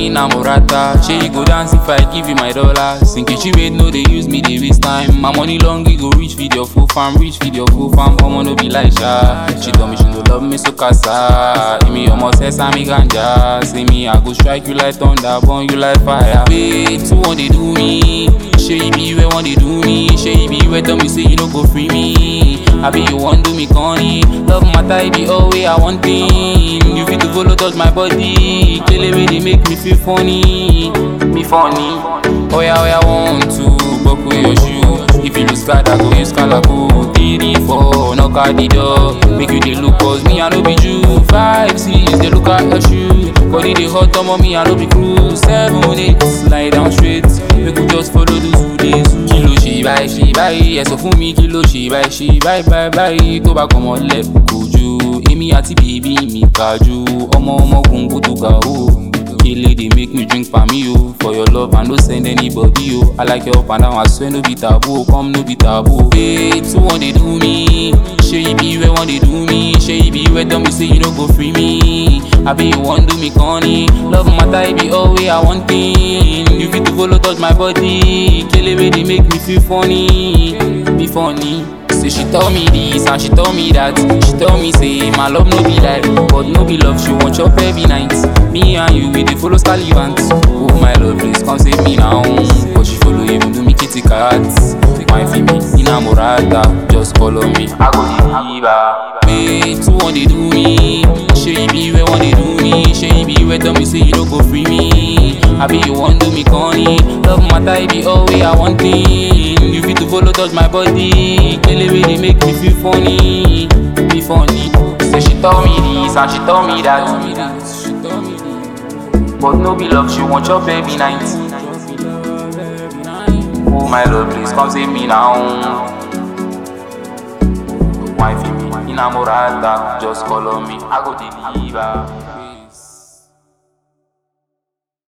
me namorata. Shey you go dance if I give you my dollars. Nkechi made no dey use me dey waste time. My money long e go reach video full farm, reach video full farm. Omo no be like sha. She tell me she no love me so kasa. Emi omo sesame ganja. Say me I go strike you like thunder, burn you like fire. Wait, who wan dey do me? Shey you be where wan dey do me? Shey you be where tell me say you no go free me? Abi you wan do me corny? Love matter e be all way I want thing. You fit to follow touch my body. Kele wey dey make me feel funny, me funny. Oya oya one two, buckle your shoe. If you lose card, I go use calaco. Three four, knock at the door. Make you dey look cause me I no be Jew. Five six, dey look at your shoe. Body dey hot, omo me I no be crew. Seven eight, lie down straight. Make we just follow the two days. Kí ló ṣe báyìí ṣe báyìí? Ẹ sọ fún mi kí ló ṣe báyìí ṣe báyìí báyìí báyìí tó bá kọ́mọ lẹ́kùn kojú. Èmi àti bèbí mi kájú. Ọmọ ọmọ gbòǹgbò tó ga o. Kele dey make me drink for me o. For your love I no send anybody o. I like your up and down, I swear no be taboo. Come no be taboo. Wait, who wan dey do me? Shey you be where wan dey do me? Shey you be where tell me say you no go free me? Abi you wan do me corny? Love matter e be all way I want thing. You fit to follow touch my body. Kele wey dey make me feel funny, be funny. Say she tell me this and she tell me that. She tell me say my love no be like, but no be love. She want chop every night. Me and you we dey follow Stallions. Oh my love, please come save me now. But she follow even do me kitty cats. Wine for me, inamorata, just follow me. I go deliver. Wait, who wan dey do me? Shey you be where wan dey do me? Shey you be where tell me say you no go free me? Abi you wan do me corny? Love matter e be all way I want thing. You fit to follow touch my body. Kele wey dey make me feel funny, be funny. Say she tell me this and she tell me that. But no be love, she want chop every night. Oh my love, please come save me now. Wine for me, inamorata, just call on me, I go deliver.